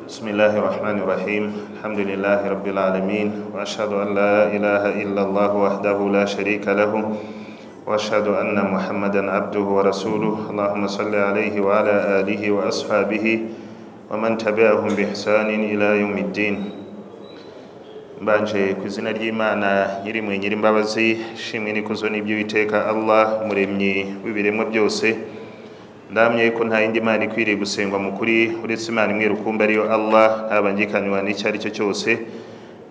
الله الرحمن الرحيم الحمد لله رب العالمين وأشهد أن لا إله إلا الله وحده لا شريك له وأشهد أن محمدا عبده ورسوله اللهم صل عليه وعلى آله وأصحابه ومن تبعهم بإحسان إلى يوم الدين mbanje ku izina ry'imana nyiri mu nyirimbabazi shimwe n'ikuzo n'iby'uwiteka allah umuremyi w'ibiremwa byose ndamye ko nta yindi mana ikwiriye gusengwa mu kuri uretse imana imwe rukumbi ariyo allah ntabangikanywa n'icyo ari cyo cyose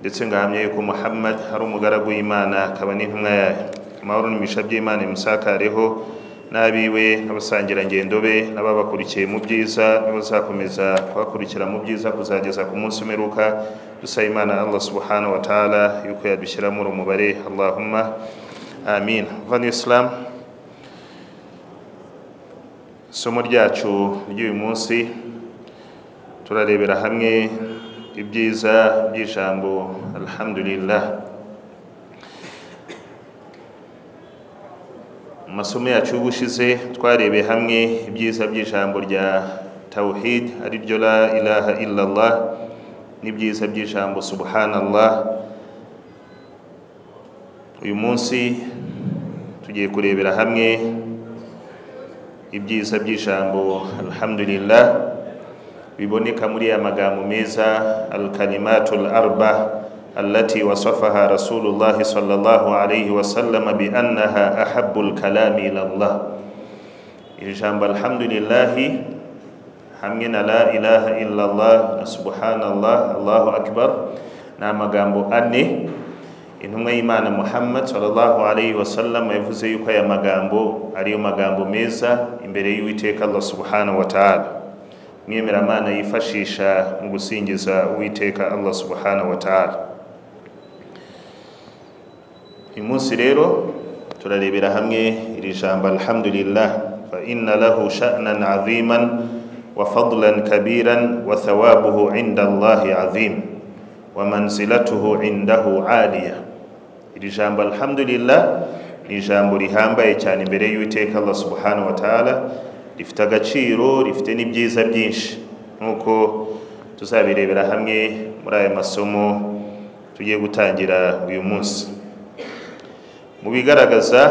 ndetse ngahamya yuko muhammad ari umugaragu w'imana akaba n'intumwa yayo amahoro n'imigisha by'imana imusakareho n'abiwe n'abasangirangendo be n'ababakurikiye mu byiza n'abazakomeza kubakurikira mu byiza kuzageza ku munsi umeruka dusaba imana allah subhanahu wa ta'ala yuko yadushyira muri umubare allahumma amin vani islam isomo ryacu ry'uyu munsi turarebera hamwe ibyiza by'ijambo alhamdulillah mu masomo yacu y'ubushize twarebeye hamwe ibyiza by'ijambo rya tawhid ari ryo la ilaha illallah n'ibyiza by'ijambo subhanallah uyu munsi tugiye kurebera hamwe ibyiza by'ijambo alhamdulillah biboneka muri ya magambo meza alkalimatu larba allati wasafaha rasulullahi sallallahu alaihi wasallama biannaha ahabu lkalami ilallah iri jambo alhamdulillahi hamwe na la ilaha illallah na subhanallah allahu akbar ni amagambo ane intumwa y'imana muhammad sallallahu alaihi wasallam yavuze yuko aya magambo ariyo magambo meza imbere y'uwiteka allah subhanahu wa ta'ala mwemeramana yifashisha mu gusingiza uwiteka allah subhanahu wa ta'ala uyu munsi rero turarebera hamwe iri jambo alhamdulillah fa inna lahu sha'nan aziman wa fadlan kabiran wa thawabuhu inda allahi azim wa manzilatuhu indahu aliya iri jambo alhamdulillah ni ijambo rihambaye cyane imbere y'uwiteka allah subhanahu wa ta'ala rifite agaciro rifite n'ibyiza byinshi nk'uko tuzabirebera hamwe muri aya masomo tugiye gutangira uyu munsi mu bigaragaza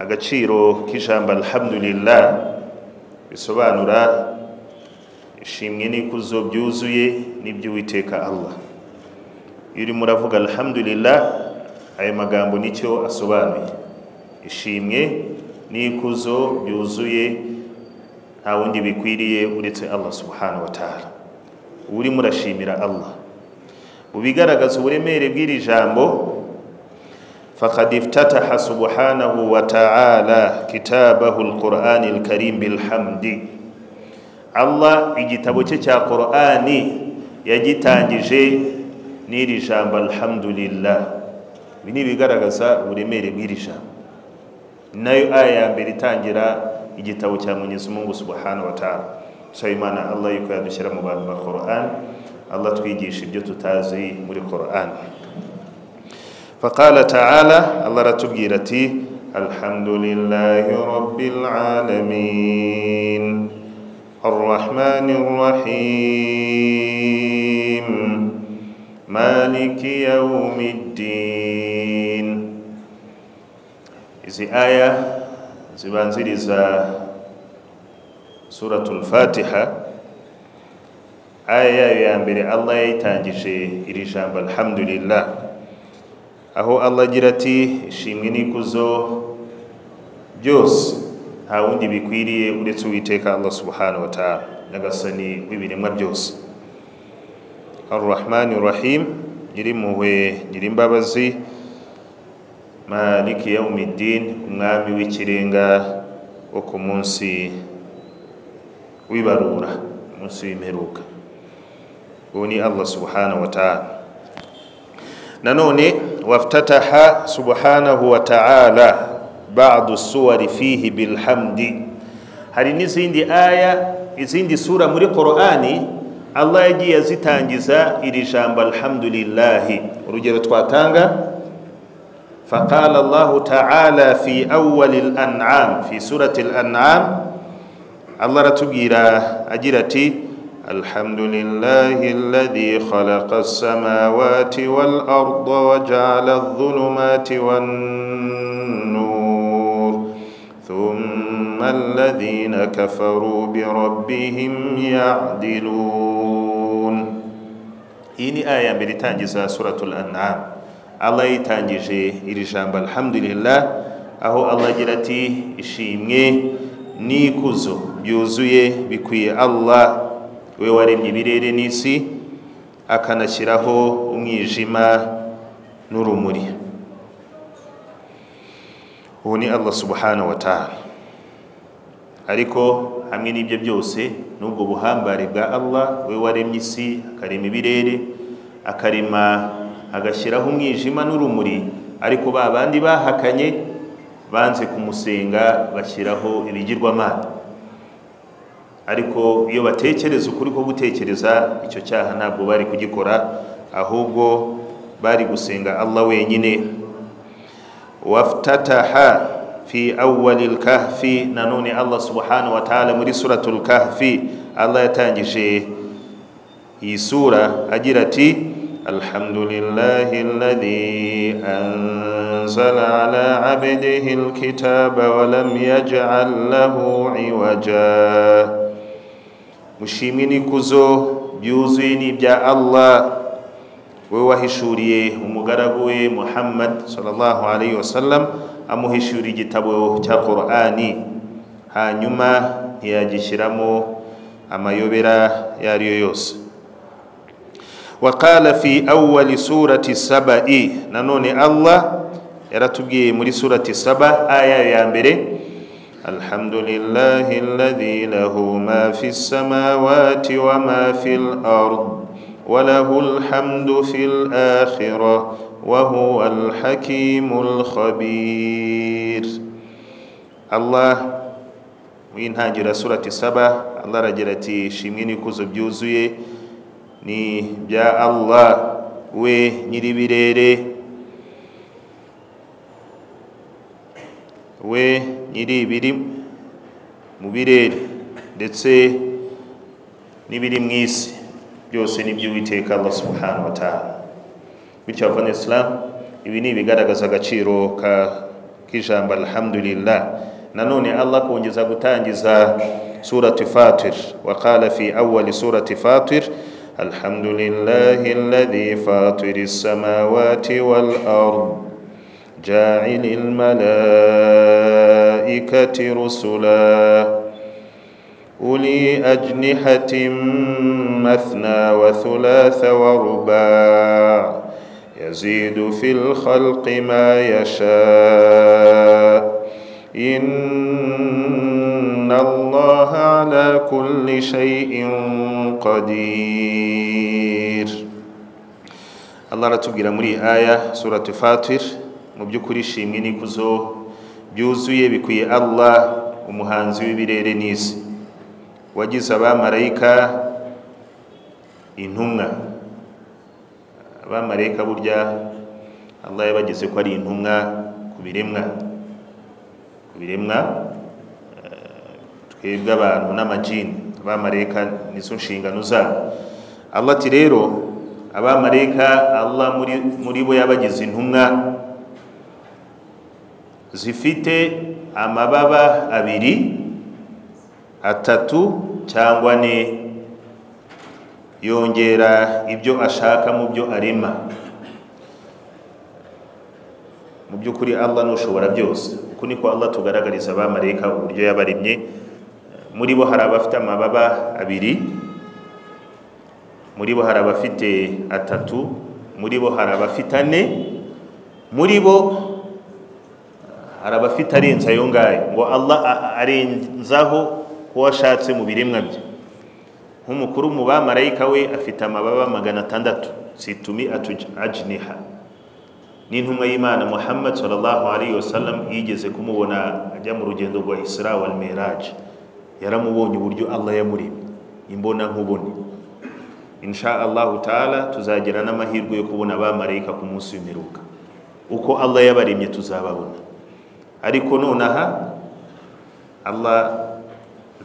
agaciro k'ijambo alhamdulillah bisobanura ishimwe n'ikuzo byuzuye n'iby'uwiteka allah iyo urimo uravuga alhamdulillah aya magambo nicyo asobanuye ishimwe n'ikuzo byuzuye nta wundi bikwiriye uretse allah subhanahu wa ta'ala uba urimo urashimira allah mu bigaragaza uburemere bw'iri jambo fakad iftataha subhanahu wa ta'ala kitabahu alqur'ani alkarim bilhamdi allah igitabo cye cya qur'ani yagitangije n'iri jambo alhamdulillah ibi ni ibigaragaza uburemere bw'iri jambo nayo aya ya mbere itangira igitabo cya mugezi mungu subhanahu wa ta'ala dusaba imana allah yuko yadushyira mu bantu ba koran allah twigisha ibyo tutazi muri koran فقال تعالى الله رتبي رتي الحمد لله رب العالمين الرحمن الرحيم مالك يوم الدين izi aya zibanziriza suratul fatiha aya yayo ya mbere allah yayitangije iri jambo alhamdulillah aho allah agira ati ishimwe n'ikuzo byose nta wundi bikwiriye uretse uwiteka allah subhanahu wa ta'ala nyagasani w'ibiremwa byose arrahmani rahim nyirimpuhwe nyirimbabazi maliki yaumidin umwami w'ikirenga wo ku munsi w'ibarura umunsi w'imperuka uwo ni allah subhanahu wa ta'ala nanone waftataha subhanahu wa ta'ala ba'du suwari fihi bilhamdi hari n'izindi aya izindi sura muri qur'ani allah yagiye azitangiza iri jambo alhamdulillahi urugero twatanga فقال الله تعالى في أول الأنعام في سورة الأنعام الله رتبيرا أجرتي الحمد لله الذي خلق السماوات والأرض وجعل الظلمات والنور ثم الذين كفروا بربهم يعدلون iyi ni aya mbere itangiza suratul an'am allah yitangije iri jambo alhamdulillah aho allah agira ati ishimwe n'ikuzo byuzuye bikwiye allah we waremye ibirere n'isi akanashyiraho umwijima n'urumuri ubu ni allah subhanahu wa ta'ala ariko hamwe n'ibyo byose n'ubwo buhambare bwa allah we waremye isi akarema ibirere akarema agashyiraho umwijima n'urumuri ariko ba bandi bahakanye banze kumusenga bashyiraho ibigirwamana ariko iyo batekereza ukuri ko gutekereza icyo cyaha ntabwo bari kugikora ahubwo bari gusenga allah wenyine waftataha fi awwali kahfi nanone allah subhanahu wa ta'ala muri suratul kahfi allah yatangije iyi sura agira ati alhamdulillahi alladhi anzala ala abdihi alkitaba wa lam yaj'al lahu iwaja mushimwe n'ikuzo byuzuye n'ibya allah we wahishuriye umugaragu we muhammad sallallahu alayhi wasallam amuhishura igitabo cya korani hanyuma ntiyagishyiramo amayobera iyo ari yo yose wakala fi awwali surati saba'i nanone allah yaratubwiye muri surati saba aya ya mbere الحمد لله الذي له ما في السماوات وما في الأرض وله الحمد في الآخرة وهو الحكيم الخبير الله w'intangira surati saba allah aragira ati shimwe n'ikuzo byuzuye ni bya allah we nyiribirere we nyiri ibiri mu birere ndetse n'ibiri mu isi byose ni iby'uwiteka allah subhanahu wa ta'ala bityo abavana isilamu ibi ni ibigaragaza agaciro k'ijambo alhamdulillah nanone allah kongeza gutangiza surati fatir waqala fi awali surati fatir الحمد لله الذي فاطر السماوات والأرض جاعل الملائكة رسلا أولي أجنحة مثنى وثلاث ورباع يزيد في الخلق ما يشاء إن الله على كل شيء قدير الله رتبgira muri aya suratu fatir mu by'ukuri ishimwe n'ikuzo byuzuye bikwiye allah umuhanzi w'ibirere n'isi wagize abamarayika intumwa abamarayika burya allah yabagize ko ari intumwa ku biremwa ku biremwa twebwe abantu n'amajini abamarayika nizo nshingano zabo allah ati rero abamarayika allah muri bo yabagize intumwa zifite amababa abiri atatu cyangwa ne yongera ibyo ashaka mu byo arema mu by'ukuri allah nushobora byose uku niko allah tugaragariza abamarayika uburyo yabaremye muri bo hari abafite amababa abiri muri bo hari abafite atatu muri bo hari abafite ane muri bo hari abafite arenze ayo ngayo ngo allah arenzaho uwo ashatse mu biremwa bye nk'umukuru mu bamarayika we afite amababa magana atandatu situmi ajniha n'intumwa y'imana muhammad sallallahu alayhi wasallam yigeze kumubona ajya mu rugendo rwa isra wal miraj yaramubonye uburyo allah yamuremye imbona nkubone insha allahu taala tuzagira n'amahirwe yo kubona abamarayika ku munsi w'imiruka uko allah yabaremye tuzababona ariko nonaha allah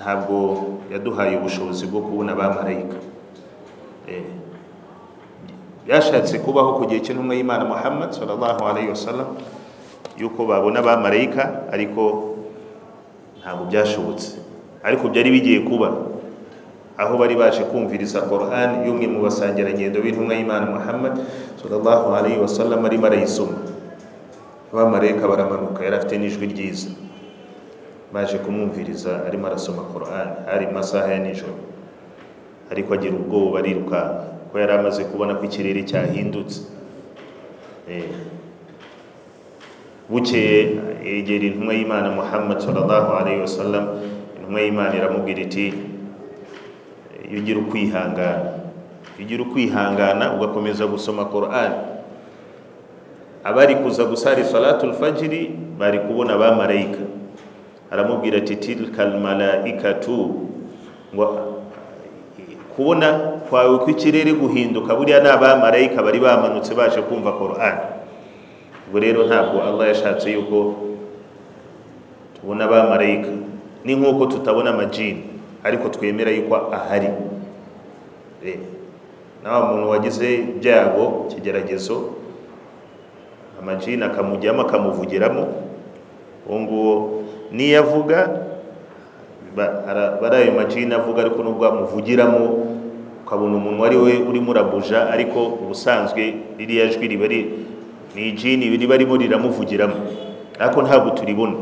ntabwo yaduhaye ubushobozi bwo kubona abamarayika byashatse kubaho ku gihe cy'intumwa y'imana muhammad sallallahu alayhi wasallam yuko babona abamarayika ariko ntabwo byashobotse ariko byari bigiye kuba aho bari baje kumviriza Qur'an y'umwe mu basangirangendo b'intumwa y'imana muhammad sallallahu alayhi wasallam arimo arayisoma abamarayika baramanuka yari afite n'ijwi ryiza baje kumwumviriza arimo arasoma Qur'an hari mu masaha ya nijoro ariko agira ubwoba arirukanka ko yari amaze kubona ko ikirere cyahindutse bukeye yegera intumwa y'imana muhammad sallallahu alayhi wasallam intumwa y'imana iramubwira iti iyo ugira ukwihangana iyo ugira ukwihangana ugakomeza gusoma Qur'an abari kuza gusari salatul fajiri bari kubona abamarayika aramubwira ati tilkal malaikatu ngo kubona kwawe ko ikirere guhinduka buriya ni abamarayika bari bamanutse baje kumva Qur'an ubwo rero ntabwo Allah yashatse yuko tubona abamarayika ni nk'uko tutabona amajini ariko twemera yuko ahari nawe muntu wagize ibyago ikigeragezo amajini akamujyamo akamuvugiramo uwo nguwo niyo avuga bari ayo majini avuga ariko nubwo amuvugiramo ukabona umuntu wari we urimo urabuja ariko ubusanzwe ririya jwi riba ari ni ijini riba arimo riramuvugiramo ariko ntabwo turibona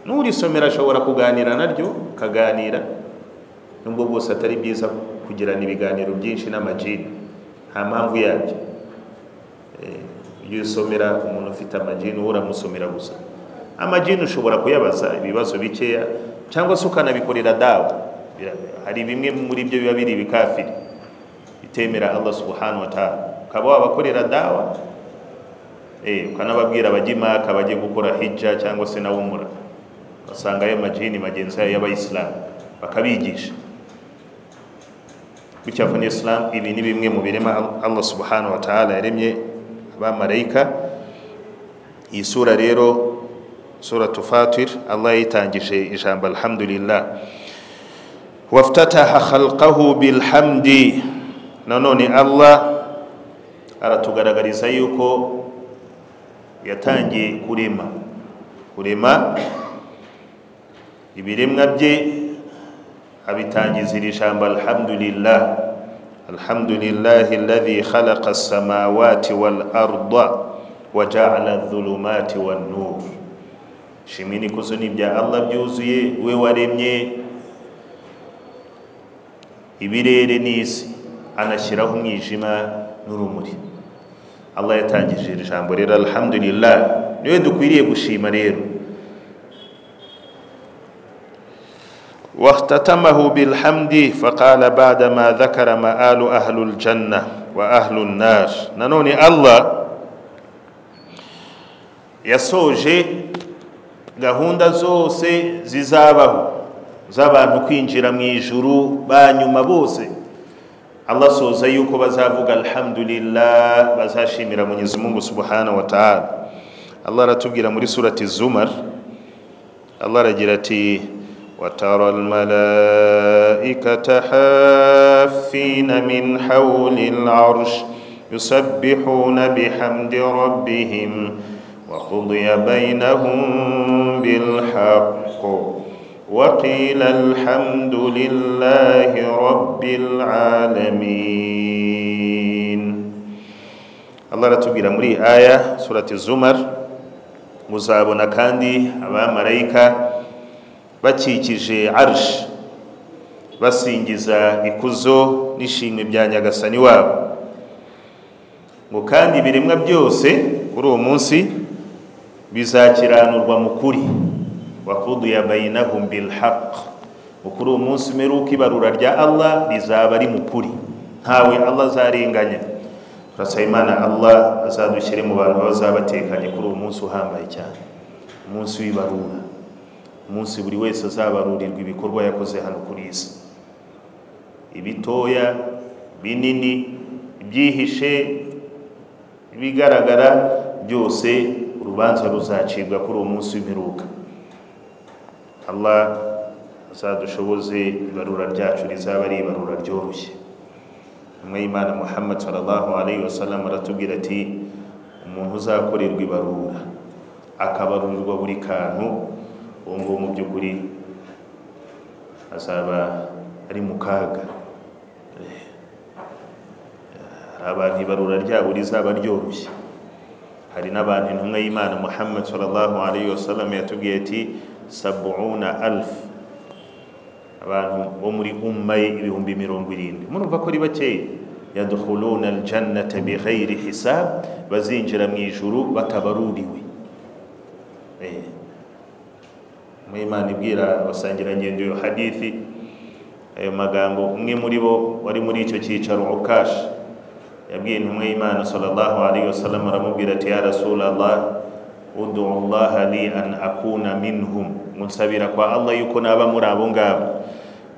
n'urisomera ashobora kuganira naryo akaganira nubwo bwose atari byiza kugirana ibiganiro byinshi n'amajini nta mpamvu yabyo iyo usomera umuntu ufite amajini wowe uramusomera gusa amajini ushobora kuyabaza ibibazo bikeya cyangwa se ukanabikorera dawa hari bimwe muri byo biba biri ibikafiri bitemera allah subhanahu wa ta'ala ukaba wabakorera dawa ukanababwira abajya imaka bajye gukora hijja cyangwa se na umura basanga ayo majini magenzi yayo y'abayisilamu bakabigisha bityo avuna isilamu ibi ni bimwe mu birema allah subhanahu wa ta'ala yaremye abamarayika iyi sura rero sura tufatir allah yitangije ijambo alhamdulillah waftataha khalqahu bilhamdi nanone allah aratugaragariza yuko yatangiye kurema kurema ibiremwa bye abitangiza iri jambo alhamdulillah alhamdulillah alladhi khalaqa as-samawati wal arda wa ja'ala adh-dhulumati wan nur shimwe nikuzo nibya Allah byuzuye we waremye ibirere n'isi anashyiraho umwijima n'urumuri allah yatangije iri jambo rero alhamdulillah niwe dukwiriye gushima rero واختتمه بالحمد فقال بعد ما ذكر مآل أهل الجنة وأهل النار ننوني الله yasoje gahunda zose zizabaho z'abantu kwinjira mu ijuru ba nyuma bose allah soza yuko bazavuga alhamdulillah bazashimira mwenyezi mungu subhanahu wa ta'ala allah aratubwira muri surati zumar allah aragira ati وترى الملائكة حافين من حول العرش يسبحون بحمد ربهم وقضي بينهم بالحق وقيل الحمد لله رب العالمين Allah aratubwira muri aya surati Zumar muzabona kandi abamarayika bakikije arsh basingiza ikuzo n'ishimwe bya nyagasani wabo ngo kandi ibiremwa byose kuri uwo munsi bizakiranurwa mu kuri wakuduya bayinahum bilhaq kuri uwo munsi umeruka ibarura rya allah rizaba ari mukuri ntawe allah azarenganya turasaba imana allah azadushyire mu bantu bazabatekanye kuri uwo munsi uhambaye cyane umunsi w'ibarura umunsi buri wese azabarurirwa ibikorwa yakoze hano kuri isi ibitoya binini ibyihishe ibigaragara byose urubanza ruzacibwa kuri uwo munsi w'imperuka allah zadushoboze ibarura ryacu rizaba ari ibarura ryoroshye umwe y'imana muhammad sallallahu alaihi wasallam aratubwira ati umuntu uzakorerwa ibarura akabarurirwa buri kantu uwo nguwo mu by'ukuri azaba ari mu kaga hari abantu ibarura ryabo rizaba ryoroshye hari n'abantu intumwa y'imana muhammad sallallahu alaihi wasallam yatubwiye ati sabuuna alfu abantu bo muri umma ye ibihumbi mirongo irindwi murumva ko ari bakeya yadukhuluna aljannata bighayri hisab bazinjira mu ijuru batabaruriwe mu imana ibwira abasangirangendo iyo hadithi ayo magambo umwe muri bo wari muri icyo cyicaro ukash yabwiye intumwa y'imana sallallahu alaihi wasallam aramubwira ati ya rasulallah udu allah li an akuna minhum munsabira kwa allah yuko naba muri abo ngabo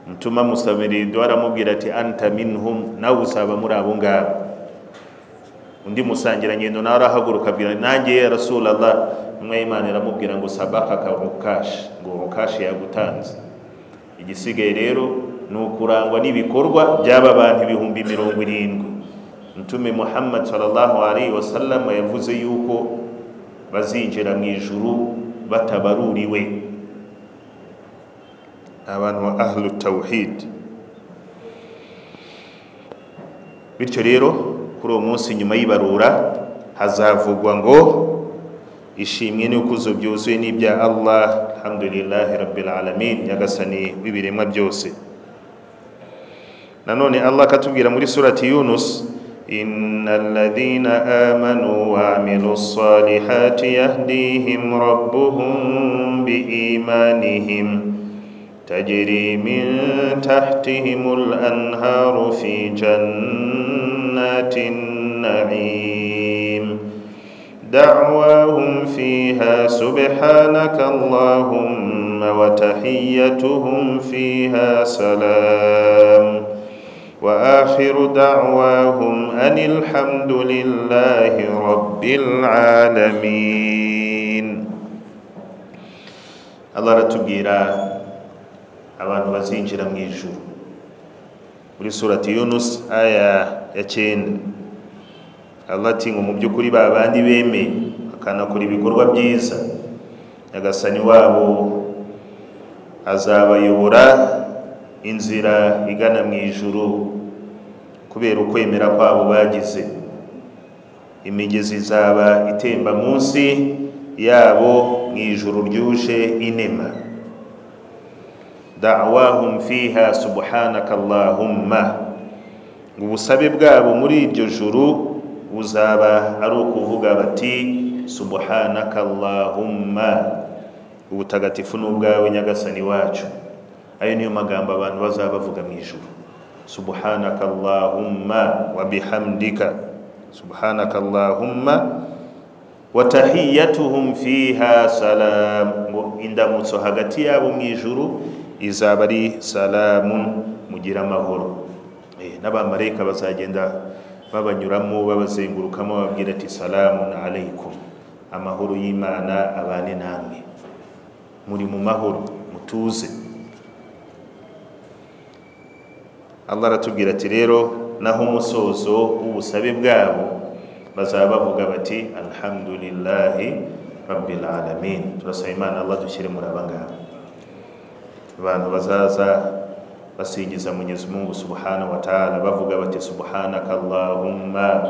mutuma musabira duha aramubwira ati anta minhum nawe usaba muri abo ngabo undi musangirangendo nawe arahaguruka abwira nanjye ya rasulallah intumwa y'imana iramubwira ngo sabaka ka ukashi ngo ukashi yagutanze igisigaye rero ni ukurangwa n'ibikorwa by'aba bantu ibihumbi mirongo irindwi mutume muhammad sallallahu alaihi wasallam yavuze yuko bazinjira mu ijuru batabaruriwe abantu ba ahlu tawhid bityo rero kuri uwo munsi nyuma y'ibarura hazavugwa ngo ishimwe n'ikuzo byuzuye n'ibya allah alhamdulillahi rabbil alamin nyagasani w'ibiremwa byose nanone allah akatubwira muri surati yunus إن الذين آمنوا وعملوا الصالحات يهديهم ربهم بإيمانهم تجري من تحتهم الأنهار في جنات النعيم دعواهم فيها سبحانك اللهم وتحيتهم فيها سلام وآخر دعواهم أن الحمد لله رب العالمين الله رتبيرا abantu bazinjira mu ijuru muri surati yunus aya ya cyenda allah ati ngo mu by'ukuri ba bandi bemeye bakanakora ibikorwa byiza nyagasani wabo azabayobora inzira igana mu ijuru kubera ukwemera kwabo bagize imigezi izaba itemba munsi yabo mu ijuru ryuje inema dawahum fiha subhanaka allahumma ubusabe bwabo muri iryo juru buzaba ari ukuvuga bati subhanaka allahumma ubutagatifu ni ubwawe nyagasani wacu ayo niyo magambo abantu bazaba bavuga mu ijuru subhanaka allahumma wa bihamdika subhanaka allahumma wa tahiyatuhum fiha salam ngo indamutso hagati yabo mu ijuru izaba ari salamun mugira amahoro n'abamarayika bazagenda babanyuramo babazengurukamo bababwira ati salamun aleikum amahoro y'imana abane namwe muri mu mahoro mutuze allah aratubwira ati rero naho umusozo w'ubusabe bwabo bazaba bavuga bati alhamdulillahi rabbil alamin turasaba imana allah dushyire muri abangaba abantu bazaza basingiza mwenyezi mungu subhanahu wataala bavuga bati subhanaka allahumma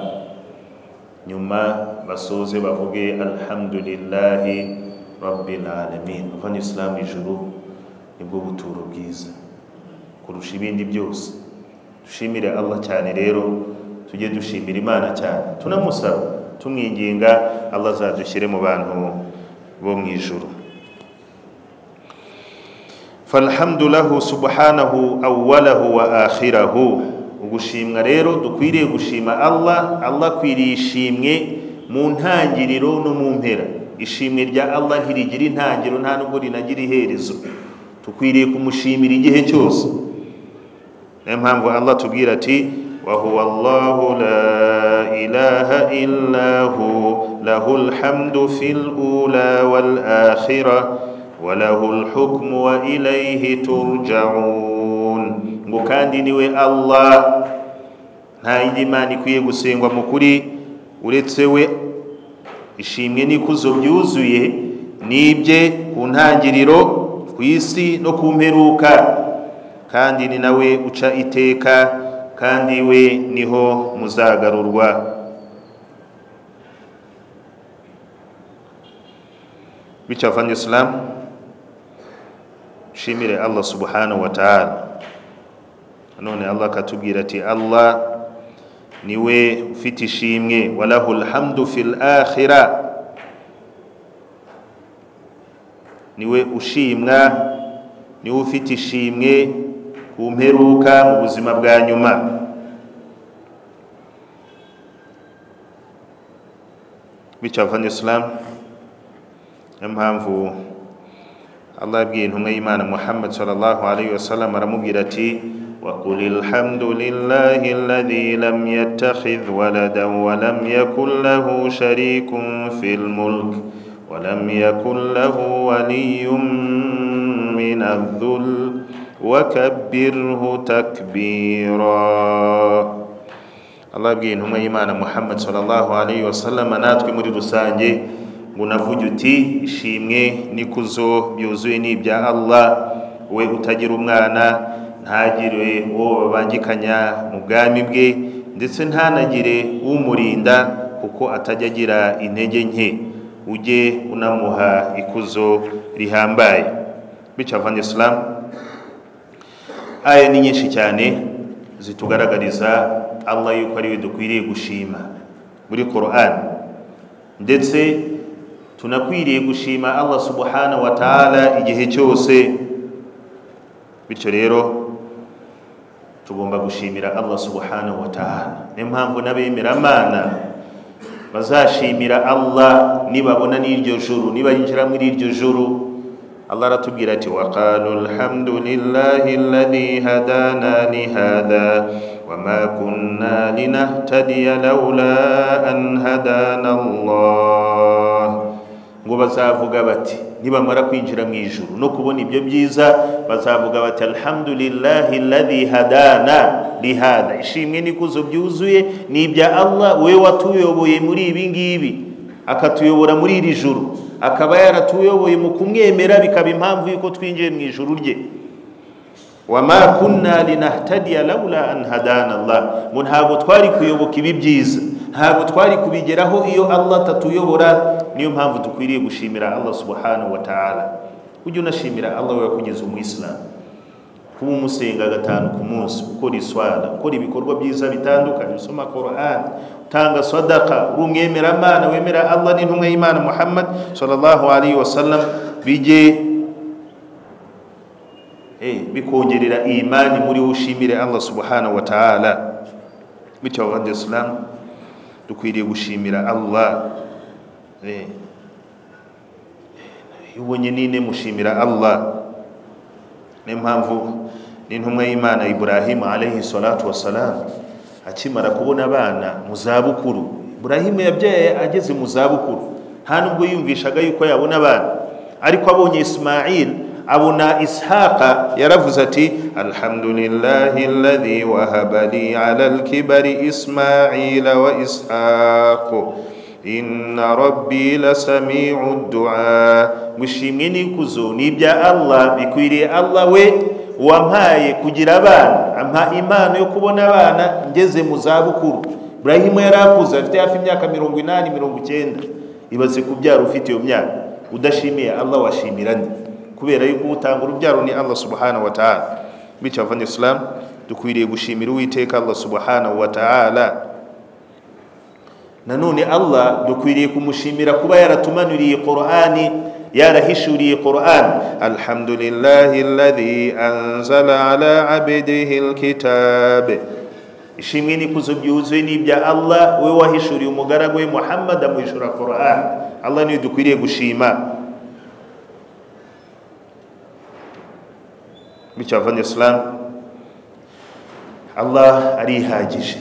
nyuma basoze bavuge alhamdulillahi rabbil alamin uvana isilamu ijuru nibwo buturo bwiza kurusha ibindi byose dushimire allah cyane rero tujye dushimira imana cyane tunamusaba tumwinginga allah azadushyire mu bantu bo mu ijuru falhamdu lahu subhanahu awwalahu wa akhirahu ugushimwa rero dukwiriye gushima allah allah akwiriye ishimwe mu ntangiriro no mu mpera ishimwe rya allah ntirigira intangiriro nta nubwo rinagira iherezo dukwiriye kumushimira igihe cyose niyo mpamvu allah tubwira ati wahuwa allahu la ilaha illa hu lahu alhamdu fil ula wal akhirah وله الحكم وإليه ترجعون ngo kandi niwe allah nta yindi mana ikwiye gusengwa mu kuri uretse we ishimwe n'ikuzo byuzuye n'ibye ku ntangiriro ku isi no ku mperuka kandi ni nawe uca iteka kandi we niho muzagarurwa bityo avanye isilamu nshimire allah subhanahu wa ta'ala none allah akatubwira ati allah niwe ufite ishimwe walahu alhamdu fil akhira niwe ushimwa niwe ufite ishimwe ku mperuka mu buzima bwa nyuma bityo avanye isilamu niyo mpamvu allah yabwiye intumwa y'imana muhammad sallallahu alaihi wasallam aramubwira ati وقل الحمد لله الذي لم يتخذ ولدا ولم يكن له شريك في الملك ولم يكن له ولي من الذل وكبره تكبيرا الله يبقي إنهم إيمان محمد صلى الله عليه وسلم ناتك مريد سانجي unavuga uti ishimwe n'ikuzo byuzuye ni ibya allah we utagira umwana ntagire uwo babangikanya mu bwami bwe ndetse ntanagire umurinda kuko atajya agira intege nke ujye unamuha ikuzo rihambaye bityo avanye isilamu aya ni nyinshi cyane zitugaragariza allah yuko ari we dukwiriye gushima muri korani ndetse tunakwiriye gushima allah subhanahu wa ta'ala igihe cyose bityo rero tugomba gushimira allah subhanahu wa ta'ala niyo mpamvu n'abemeramana bazashimira allah nibabona n'iryo juru nibayinjira muri iryo juru allah aratubwira ati waqalu alhamdulillahi alladhi hadana lihadha وما كنا لنهتدي لولا أن هدانا الله ngo bazavuga bati nibamara kwinjira mu ijuru no kubona ibyo byiza bazavuga bati alhamdulillahi alladhi hadana lihada ishimwe n'ikuzo byuzuye ni ibya allah we watuyoboye muri ibi ngibi akatuyobora muri iri juru akaba yaratuyoboye mu kumwemera bikaba impamvu y'uko twinjiye mu ijuru rye wama kunna linahtadiya laula an hadana allah ngo ntabwo twari kuyoboka ibi byiza ntabwo twari kubigeraho iyo allah atatuyobora niyo mpamvu dukwiriye gushimira allah subhanahu wa ta'ala ujye unashimira allah we wakugeze umuyisilamu kuba umusenga gatanu ku munsi ukora iswara ukora ibikorwa byiza bitandukanye usoma korani utanga sadaka uri umwemeramana wemera allah n'intumwa y'imana muhammad sallallahu alaihi wasallam bijye bikongerera imani muri we ushimire allah subhanahu wa ta'ala bityo abavandimwe isilamu dukwiriye gushimira allah iyo ubonye nine mushimira allah niyo mpamvu n'intumwa y'imana ibrahim alayhi salatu wasalamu akimara kubona abana mu zabukuru ibrahim yabyaye ageze mu zabukuru nta nubwo yiyumvishaga yuko yabona abana ariko abonye ismail abona ishaqa yaravuze ati alhamdulillahi alladhi wahaba li ala alkibari ismaila wa ishaqu inna rabbi lasamiu du'a mushimwe n'ikuzo ni ibya allah bikwiriye allah we wampaye kugira abana ampa impano yo kubona abana ngeze mu zabukuru burahimu yari akuze afite hafi imyaka mirongo inani mirongo icyenda ibaze kubyara ufite iyo myaka udashimiye allah washimira nde kubera yuko utanga urubyaro ni allah subhanahu wa ta'ala bityo avanye isilamu dukwiriye gushimira uwiteka allah subhanahu wa ta'ala nanone allah dukwiriye kumushimira kuba yaratumanuriye qur'ani yarahishuriye qur'ani alhamdulillahi alladhi anzala ala abdihi alkitabe ishimwe n'ikuzo byuzuye n'ibya allah we wahishuriye umugaragu we muhammad amuhishura qur'ani allah niyo dukwiriye gushima bityo abavanye isilamu allah arihagije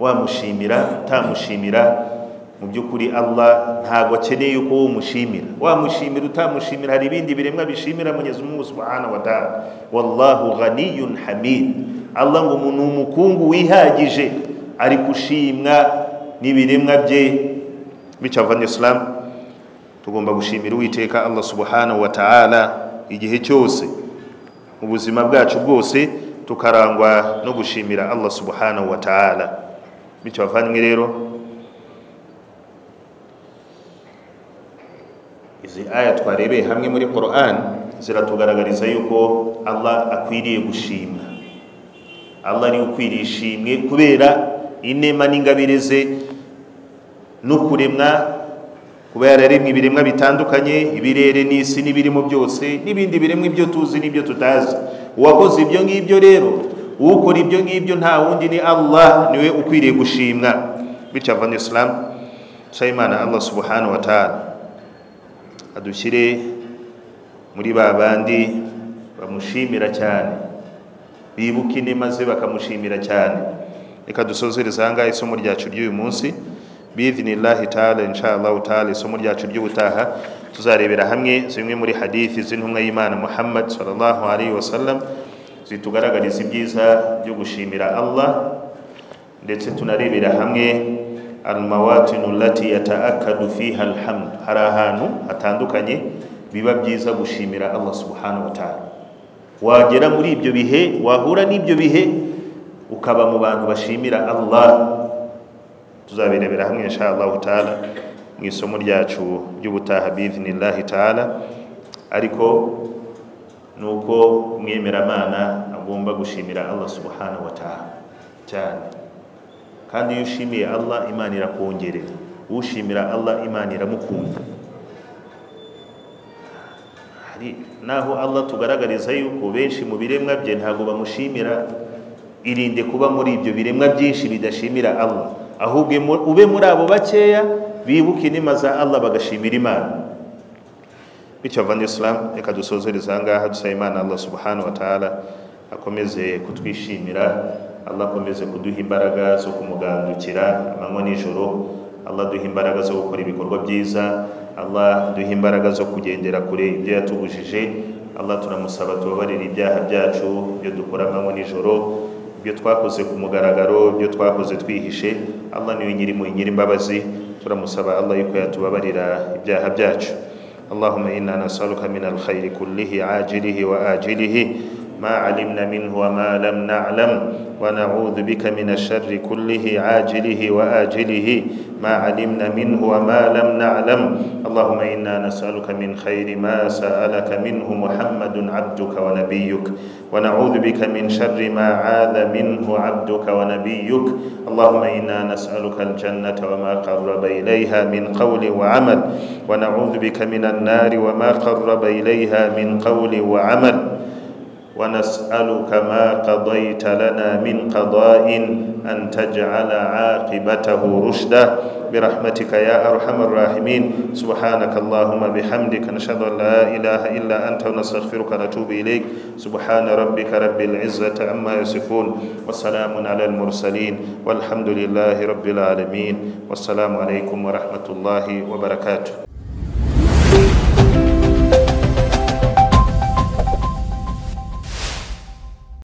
wamushimira utamushimira mu by'ukuri allah ntabwo akeneye ko umushimira wamushimira utamushimira hari ibindi biremwa bishimira munyezimungu subhanahu wa ta'ala wallahu ghaniyun hamid allah ngo umuntu umukungu wihagije ari gushimwa n'ibiremwa bye bityo avana isilamu tugomba gushimira uwiteka allah subhanahu wa ta'ala igihe cyose mu buzima bwacu bwose tukarangwa no gushimira allah subhanahu wa ta'ala bityo bavanywe rero izi aya twarebeye hamwe muri Quran ziratugaragariza yuko allah akwiriye gushimwa allah ari ukwiriye ishimwe kubera inema n'ingabire ze no kuremwa kuba yararemwe ibiremwa bitandukanye ibirere n'isi n'ibirimo byose n'ibindi biremwa ibyo tuzi n'ibyo tutazi uwakoze ibyo ngibyo rero ukora ibyo ngibyo nta wundi ni allah niwe ukwiriye gushimwa bityo avana isilamu nsayimana allah subhanahu wa ta'ala adushyire muri ba bandi bamushimira cyane bibuka inema ze bakamushimira cyane reka dusozereze aha ngaha isomo ryacu ry'uyu munsi bidinillahi taala inshallah taala isomo ryacu ry'ubutaha tuzarebera hamwe zimwe muri hadithi z'intumwa y'imana muhammad sallallahu alaihi wasallam zitugaragariza ibyiza byo gushimira allah ndetse tunarebera hamwe almawatinu lati yataakadu fiha alhamd hari ahantu hatandukanye biba byiza gushimira allah subhanahu wa taala wagera muri ibyo bihe wahura n'ibyo bihe ukaba mu bantu bashimira allah tuzabirebera hamwe inshallah taala mu isomo ryacu ry'ubutaha bidinillahi taala ariko ni uko umwemeramana agomba gushimira allah subhanahu wa taala cyane kandi iyo ushimiye allah imana irakongerera ushimira allah imana iramukunda hari naho allah tugaragariza yuko benshi mu biremwa bye ntabwo bamushimira irinde kuba muri ibyo biremwa byinshi bidashimira allah ahubwo ube muri abo bakeya bibuka inema za allah bagashimira imana bityo avana isilamu reka dusozereza aha ngaha dusaba imana allah subhanahu wa ta'ala akomeze kutwishimira allah akomeze kuduha imbaraga zo kumugandukira amanywa nijoro allah duha imbaraga zo gukora ibikorwa byiza allah duha imbaraga zo kugendera kure ibyo yatubujije allah turamusaba tubabarira ibyaha byacu ibyo dukora amanywa nijoro ibyo twakoze ku mugaragaro ibyo twakoze twihishe allah niwe nyiri mu imbabazi turamusaba allah yuko yatubabarira ibyaha byacu اللهم إنا نسألك من الخير كله عاجله وآجله ما علمنا منه وما لم نعلم ونعوذ بك من الشر كله عاجله وآجله ما علمنا منه وما لم نعلم اللهم إنا نسألك من خير ما سألك منه محمد عبدك ونبيك ونعوذ بك من شر ما عاد منه عبدك ونبيك اللهم إنا نسألك الجنة وما قرب إليها من قول وعمل ونعوذ بك من النار وما قرب إليها من قول وعمل ونسألك ما قضيت لنا من قضاء أن تجعل عاقبته رشدا برحمتك يا أرحم الراحمين سبحانك اللهم بحمدك نشهد أن لا إله إلا أنت ونستغفرك ونتوب إليك سبحان ربك رب العزة عما يصفون والسلام على المرسلين والحمد لله رب العالمين والسلام عليكم ورحمة الله وبركاته